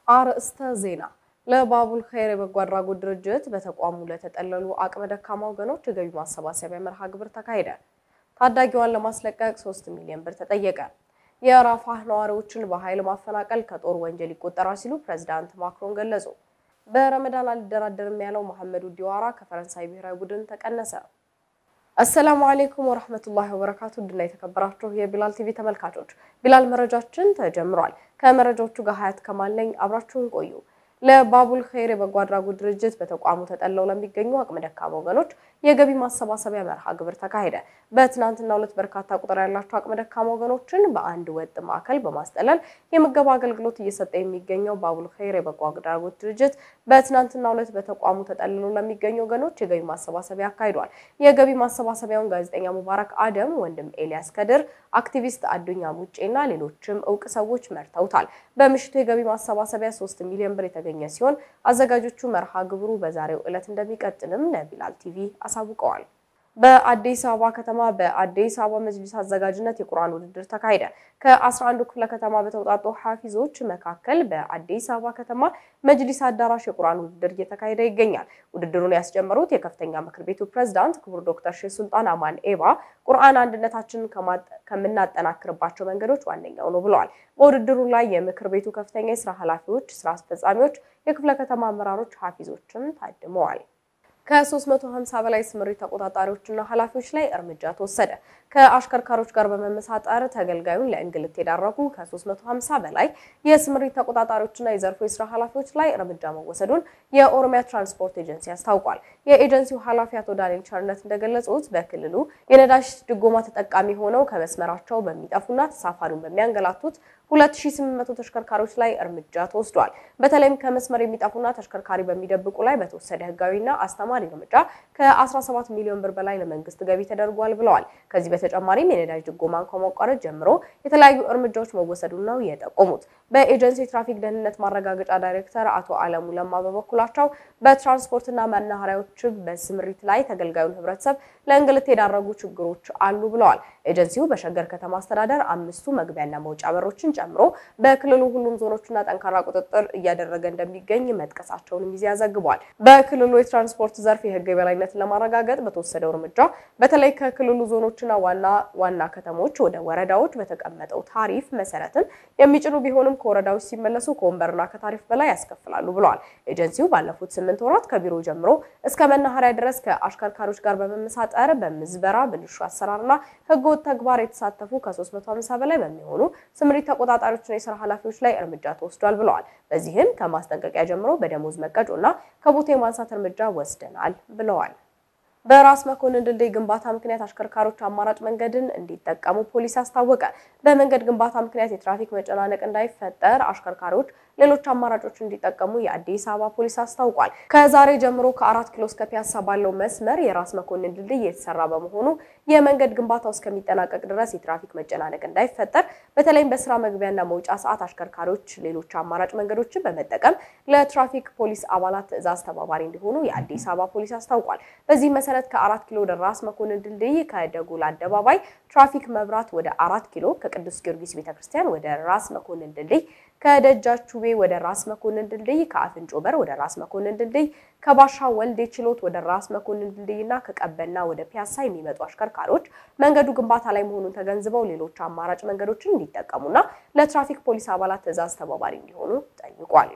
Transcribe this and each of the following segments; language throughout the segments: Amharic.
አርእስተ ዜና ለባቡል ኸይር የበጎ አድራጎት ድርጅት በተቋሙ ለተጠለሉ አቅመ ደካማ ወገኖች የገቢ ማሰባሰቢያ መርሃ ግብር ተካሄደ። ታዳጊዋን ለማስለቀቅ 3 ሚሊዮን ብር ተጠየቀ። የራፋህ ነዋሪዎችን በኃይል ማፈናቀል ከጦር ወንጀል ይቆጠራል ሲሉ ፕሬዝዳንት ማክሮን ገለጹ። በረመዳን አልደራደርም ያለው መሐመዱ ዲዋራ ከፈረንሳይ ብሔራዊ ቡድን ተቀነሰ። አሰላሙ አሌይኩም ወረህመቱላሂ ወበረካቱ ድና የተከበራችሁ የቢላል ቲቪ ተመልካቾች ቢላል መረጃችን ተጀምሯል። ከመረጃዎቹ ጋር ሀያት ከማል ነኝ። አብራችሁን ቆዩ። ለባቡል ኸይር የበጎ አድራጎት ድርጅት በተቋሙ ተጠለው ለሚገኙ አቅመ ደካማ ወገኖች የገቢ ማሰባሰቢያ መርሃ ግብር ተካሄደ። በትናንትናው ዕለት በርካታ ቁጥር ያላቸው አቅመ ደካማ ወገኖችን በአንድ ወጥ ማዕከል በማስጠለል የምገባ አገልግሎት እየሰጠ የሚገኘው ባቡል ኸይር የበጎ አድራጎት ድርጅት በትናንትናው ዕለት በተቋሙ ተጠልለው ለሚገኙ ወገኖች የገቢ ማሰባሰቢያ አካሂዷል። የገቢ ማሰባሰቢያውን ጋዜጠኛ ሙባረክ አደም፣ ወንድም ኤልያስ ከድር፣ አክቲቪስት አዱኛ ሙጬና ሌሎችም እውቅ ሰዎች መርተውታል። በምሽቱ የገቢ ማሰባሰቢያ ሶስት ሚሊዮን ብር የተገኘ ሲሆን አዘጋጆቹ መርሃ ግብሩ በዛሬው ዕለት እንደሚቀጥልም ለቢላል ቲቪ አሳውቀዋል። በአዲስ አበባ ከተማ በአዲስ አበባ መጅሊስ አዘጋጅነት የቁርአን ውድድር ተካሄደ። ከ11ዱ ክፍለ ከተማ በተውጣጡ ሐፊዞች መካከል በአዲስ አበባ ከተማ መጅሊስ አዳራሽ የቁርአን ውድድር እየተካሄደ ይገኛል። ውድድሩን ያስጀመሩት የከፍተኛ ምክር ቤቱ ፕሬዝዳንት ክቡር ዶክተር ሼህ ሱልጣን አማን ኤባ ቁርአን አንድነታችንን ከምናጠናክርባቸው መንገዶች ዋነኛው ነው ብለዋል። በውድድሩ ላይ የምክር ቤቱ ከፍተኛ የስራ ኃላፊዎች፣ ስራ አስፈጻሚዎች፣ የክፍለ ከተማ አመራሮች፣ ሐፊዞችም ታድመዋል። ከ350 በላይ ስምሪት ተቆጣጣሪዎችና ኃላፊዎች ላይ እርምጃ ተወሰደ። ከአሽከርካሪዎች ጋር በመመሳጠር ተገልጋዩን ለእንግልት የዳረጉ ከ350 በላይ የስምሪት ተቆጣጣሪዎችና የዘርፉ የስራ ኃላፊዎች ላይ እርምጃ መወሰዱን የኦሮሚያ ትራንስፖርት ኤጀንሲ አስታውቋል። የኤጀንሲው ኃላፊ አቶ ዳንኤል ቸርነት እንደገለጹት በክልሉ የነዳጅ ድጎማ ተጠቃሚ ሆነው ከመስመራቸው በሚጠፉና ተሳፋሪውን በሚያንገላቱት 2800 ተሽከርካሪዎች ላይ እርምጃ ተወስዷል። በተለይም ከመስመር የሚጠፉና ተሽከርካሪ በሚደብቁ ላይ በተወሰደ ህጋዊና አስተማሪ እርምጃ ከ17 ሚሊዮን ብር በላይ ለመንግስት ገቢ ተደርጓል ብለዋል። ከዚህ በተጨማሪም የነዳጅ ድጎማን ከማቋረጥ ጀምሮ የተለያዩ እርምጃዎች መወሰዱን ነው የጠቆሙት። በኤጀንሲ የትራፊክ ደህንነት ማረጋገጫ ዳይሬክተር አቶ አለሙ ለማ በበኩላቸው በትራንስፖርትና መናኸሪያዎች በስምሪት ላይ ተገልጋዩን ህብረተሰብ ለእንግልት የዳረጉ ችግሮች አሉ ብለዋል። ኤጀንሲው በሸገር ከተማ አስተዳደር አምስቱ መግቢያና መውጫ በሮችን ጨምሮ በክልሉ ሁሉም ዞኖችና ጠንካራ ቁጥጥር እያደረገ እንደሚገኝ መጥቀሳቸውንም ይዚያ ዘግቧል። በክልሉ የትራንስፖርት ዘርፍ የህግ የበላይነትን ለማረጋገጥ በተወሰደው እርምጃ በተለይ ከክልሉ ዞኖችና ዋና ዋና ከተሞች ወደ ወረዳዎች በተቀመጠው ታሪፍ መሰረትም የሚጭኑ ቢሆንም ከወረዳዎች ሲመለሱ ከወንበርና ከታሪፍ በላይ ያስከፍላሉ ብለዋል። ኤጀንሲው ባለፉት ስምንት ወራት ከቢሮ ጀምሮ እስከ መናኸሪያ ድረስ ከአሽከርካሪዎች ጋር በመመሳጠር በምዝበራ ብልሹ አሰራርና ህገወጥ ተግባር የተሳተፉ ከ350 በላይ በሚሆኑ ስምሪት ተቆጣጣሪዎችና የስራ ኃላፊዎች ላይ እርምጃ ተወስዷል ብለዋል። በዚህም ከማስጠንቀቂያ ጀምሮ በደሞዝ መቀጮና ከቦታ የማንሳት እርምጃ ወስደናል ብለዋል። በራስ መኮንን ድልድይ ግንባታ ምክንያት አሽከርካሪዎች አማራጭ መንገድን እንዲጠቀሙ ፖሊስ አስታወቀ። በመንገድ ግንባታ ምክንያት የትራፊክ መጨናነቅ እንዳይፈጠር አሽከርካሪዎች ሌሎች አማራጮች እንዲጠቀሙ የአዲስ አበባ ፖሊስ አስታውቋል። ከዛሬ ጀምሮ ከአራት ኪሎ እስከ ፒያሳ ባለው መስመር የራስ መኮንን ድልድይ የተሰራ በመሆኑ የመንገድ ግንባታው እስከሚጠናቀቅ ድረስ የትራፊክ መጨናነቅ እንዳይፈጠር በተለይም በስራ መግቢያና መውጫ ሰዓት አሽከርካሪዎች ሌሎች አማራጭ መንገዶችን በመጠቀም ለትራፊክ ፖሊስ አባላት ትዕዛዝ ተባባሪ እንዲሆኑ የአዲስ አበባ ፖሊስ አስታውቋል። በዚህ መሰረት ከአራት ኪሎ ወደ ራስ መኮንን ድልድይ፣ ከደጎል አደባባይ ትራፊክ መብራት ወደ አራት ኪሎ፣ ከቅዱስ ጊዮርጊስ ቤተክርስቲያን ወደ ራስ መኮንን ድልድይ ከደጃቹቤ ወደ ራስ መኮንን ድልድይ፣ ከአፍንጮ በር ወደ ራስ መኮንን ድልድይ፣ ከባሻ ወልዴ ችሎት ወደ ራስ መኮንን ድልድይ እና ከቀበና ወደ ፒያሳ የሚመጡ አሽከርካሪዎች መንገዱ ግንባታ ላይ መሆኑን ተገንዝበው ሌሎች አማራጭ መንገዶችን እንዲጠቀሙና ለትራፊክ ፖሊስ አባላት ትዕዛዝ ተባባሪ እንዲሆኑ ጠይቋል።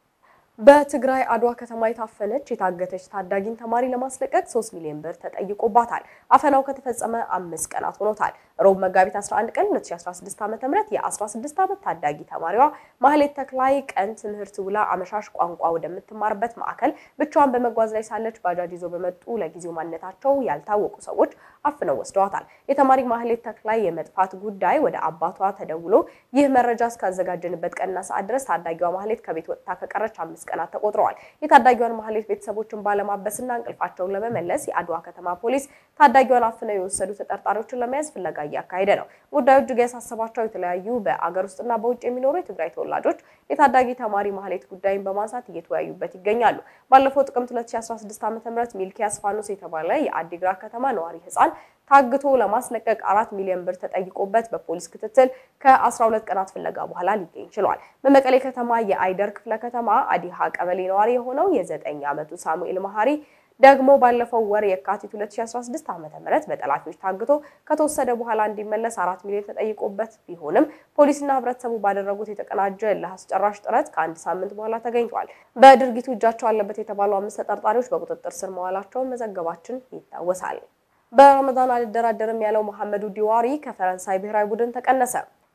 በትግራይ አድዋ ከተማ የታፈነች የታገተች ታዳጊን ተማሪ ለማስለቀቅ 3 ሚሊዮን ብር ተጠይቆባታል። አፈናው ከተፈጸመ አምስት ቀናት ሆኖታል። ሮብ መጋቢት 11 ቀን 2016 ዓ.ም የ16 ዓመት ታዳጊ ተማሪዋ ማህሌት ተክላይ ቀን ትምህርት ውላ አመሻሽ ቋንቋ ወደምትማርበት ማዕከል ብቻዋን በመጓዝ ላይ ሳለች ባጃጅ ይዘው በመጡ ለጊዜው ማንነታቸው ያልታወቁ ሰዎች አፍነው ወስደዋታል። የተማሪ ማህሌት ተክላይ የመጥፋት ጉዳይ ወደ አባቷ ተደውሎ ይህ መረጃ እስካዘጋጀንበት ቀንና ሰዓት ድረስ ታዳጊዋ ማህሌት ከቤት ወጥታ ከቀረች አምስት ቀናት ተቆጥረዋል። የታዳጊዋን ማህሌት ቤተሰቦችን ባለማበስና እንቅልፋቸውን ለመመለስ የአድዋ ከተማ ፖሊስ ታዳጊዋን አፍነው የወሰዱ ተጠርጣሪዎችን ለመያዝ ፍለጋ እያካሄደ ነው። ጉዳዩ እጅግ ያሳሰባቸው የተለያዩ በአገር ውስጥና በውጭ የሚኖሩ የትግራይ ተወላጆች የታዳጊ ተማሪ ማህሌት ጉዳይን በማንሳት እየተወያዩበት ይገኛሉ። ባለፈው ጥቅምት 2016 ዓ.ም ሚልኪያስ ፋኖስ የተባለ የአዲግራት ከተማ ነዋሪ ህፃን ታግቶ ለማስለቀቅ አራት ሚሊዮን ብር ተጠይቆበት በፖሊስ ክትትል ከ12 ቀናት ፍለጋ በኋላ ሊገኝ ችሏል። በመቀሌ ከተማ የአይደር ክፍለ ከተማ አዲሃ ቀበሌ ነዋሪ የሆነው የዘጠኝ ዓመቱ ሳሙኤል መሀሪ ደግሞ ባለፈው ወር የካቲት 2016 ዓ.ም በጠላፊዎች ታግቶ ከተወሰደ በኋላ እንዲመለስ አራት ሚሊዮን ተጠይቆበት ቢሆንም ፖሊስና ህብረተሰቡ ባደረጉት የተቀናጀ ለአስጨራሽ ጥረት ከአንድ ሳምንት በኋላ ተገኝቷል። በድርጊቱ እጃቸው አለበት የተባሉ አምስት ተጠርጣሪዎች በቁጥጥር ስር መዋላቸውን መዘገባችን ይታወሳል። በረመዳን አልደራደርም ያለው መሐመዱ ዲዋሪ ከፈረንሳይ ብሔራዊ ቡድን ተቀነሰ።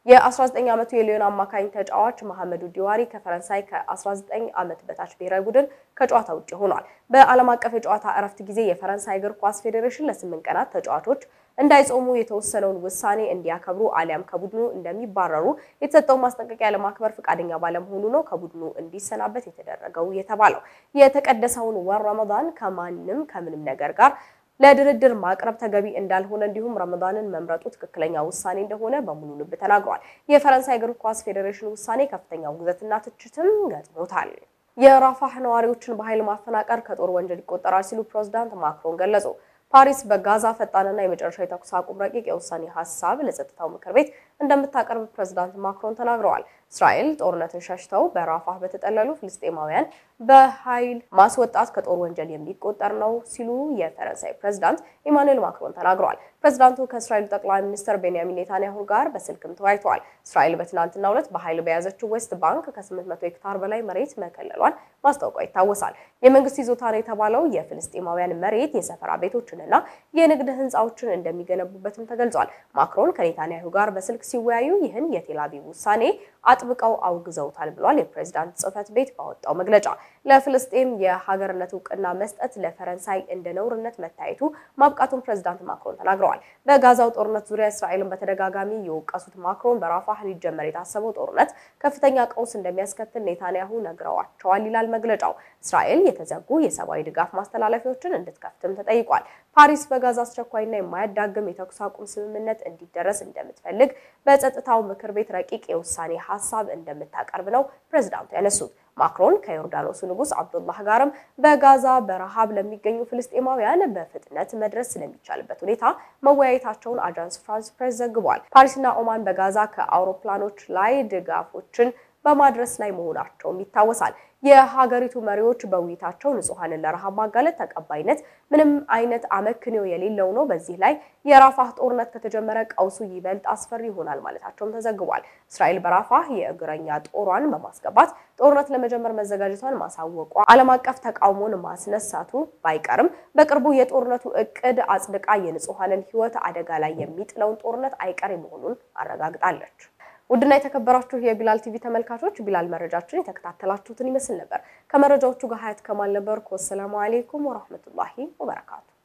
የ19 ዓመቱ የሊዮን አማካኝ ተጫዋች መሐመዱ ዲዋሪ ከፈረንሳይ ከ19 ዓመት በታች ብሔራዊ ቡድን ከጨዋታ ውጭ ሆኗል። በዓለም አቀፍ የጨዋታ እረፍት ጊዜ የፈረንሳይ እግር ኳስ ፌዴሬሽን ለስምንት ቀናት ተጫዋቾች እንዳይጾሙ የተወሰነውን ውሳኔ እንዲያከብሩ አሊያም ከቡድኑ እንደሚባረሩ የተሰጠውን ማስጠንቀቂያ ለማክበር ፈቃደኛ ባለመሆኑ ነው ከቡድኑ እንዲሰናበት የተደረገው የተባለው። የተቀደሰውን ወር ረመዳን ከማንም ከምንም ነገር ጋር ለድርድር ማቅረብ ተገቢ እንዳልሆነ እንዲሁም ረመዳንን መምረጡ ትክክለኛ ውሳኔ እንደሆነ በሙሉ ልብ ተናግሯል። የፈረንሳይ እግር ኳስ ፌዴሬሽን ውሳኔ ከፍተኛ ውግዘትና ትችትም ገጥሞታል። የራፋህ ነዋሪዎችን በኃይል ማፈናቀር ከጦር ወንጀል ይቆጠራል ሲሉ ፕሬዝዳንት ማክሮን ገለጹ። ፓሪስ በጋዛ ፈጣንና የመጨረሻ የተኩስ አቁም ረቂቅ የውሳኔ ሀሳብ ለጸጥታው ምክር ቤት እንደምታቀርብ ፕሬዝዳንት ማክሮን ተናግረዋል። እስራኤል ጦርነትን ሸሽተው በራፋህ በተጠለሉ ፍልስጤማውያን በኃይል ማስወጣት ከጦር ወንጀል የሚቆጠር ነው ሲሉ የፈረንሳይ ፕሬዝዳንት ኢማኑኤል ማክሮን ተናግረዋል። ፕሬዝዳንቱ ከእስራኤል ጠቅላይ ሚኒስትር ቤንያሚን ኔታንያሁ ጋር በስልክም ተወያይተዋል። እስራኤል በትናንትናው ዕለት በኃይል በያዘችው ዌስት ባንክ ከ800 ሄክታር በላይ መሬት መከለሏን ማስታወቋ ይታወሳል። የመንግስት ይዞታ ነው የተባለው የፍልስጤማውያን መሬት የሰፈራ ቤቶችንና የንግድ ህንፃዎችን እንደሚገነቡበትም ተገልጿል። ማክሮን ከኔታንያሁ ጋር በስልክ ሲወያዩ ይህን የቴል አቪቭ ውሳኔ አጥብቀው አውግዘውታል ብሏል። የፕሬዝዳንት ጽህፈት ቤት ባወጣው መግለጫ ለፍልስጤም የሀገርነት እውቅና መስጠት ለፈረንሳይ እንደ ነውርነት መታየቱ ማብቃቱን ፕሬዝዳንት ማክሮን ተናግረዋል። በጋዛው ጦርነት ዙሪያ እስራኤልን በተደጋጋሚ የወቀሱት ማክሮን በራፋህ ሊጀመር የታሰበው ጦርነት ከፍተኛ ቀውስ እንደሚያስከትል ኔታንያሁ ነግረዋቸዋል ይላል መግለጫው። እስራኤል የተዘጉ የሰብአዊ ድጋፍ ማስተላለፊያዎችን እንድትከፍትም ተጠይቋል። ፓሪስ በጋዛ አስቸኳይና የማያዳግም የተኩስ አቁም ስምምነት እንዲደረስ እንደምትፈልግ በጸጥታው ምክር ቤት ረቂቅ የውሳኔ ሀሳብ እንደምታቀርብ ነው ፕሬዝዳንቱ ያነሱት። ማክሮን ከዮርዳኖሱ ንጉስ አብዱላህ ጋርም በጋዛ በረሃብ ለሚገኙ ፍልስጤማውያን በፍጥነት መድረስ ስለሚቻልበት ሁኔታ መወያየታቸውን አጃንስ ፍራንስ ፕሬስ ዘግቧል። ፓሪስና ኦማን በጋዛ ከአውሮፕላኖች ላይ ድጋፎችን በማድረስ ላይ መሆናቸውም ይታወሳል። የሀገሪቱ መሪዎች በውይይታቸው ንጹሐንን ለረሃብ ማጋለጥ ተቀባይነት ምንም አይነት አመክንዮ የሌለው ነው። በዚህ ላይ የራፋህ ጦርነት ከተጀመረ ቀውሱ ይበልጥ አስፈሪ ይሆናል ማለታቸውም ተዘግቧል። እስራኤል በራፋህ የእግረኛ ጦሯን በማስገባት ጦርነት ለመጀመር መዘጋጀቷን ማሳወቋ ዓለም አቀፍ ተቃውሞን ማስነሳቱ ባይቀርም በቅርቡ የጦርነቱ እቅድ አጽድቃ የንጹሐንን ሕይወት አደጋ ላይ የሚጥለውን ጦርነት አይቀሬ መሆኑን አረጋግጣለች። ውድና የተከበራችሁ የቢላል ቲቪ ተመልካቾች ቢላል መረጃችን የተከታተላችሁትን ይመስል ነበር። ከመረጃዎቹ ጋር ሀያት ከማል ነበርኩ። ወሰላሙ አሌይኩም ወራህመቱላሂ ወበረካቱ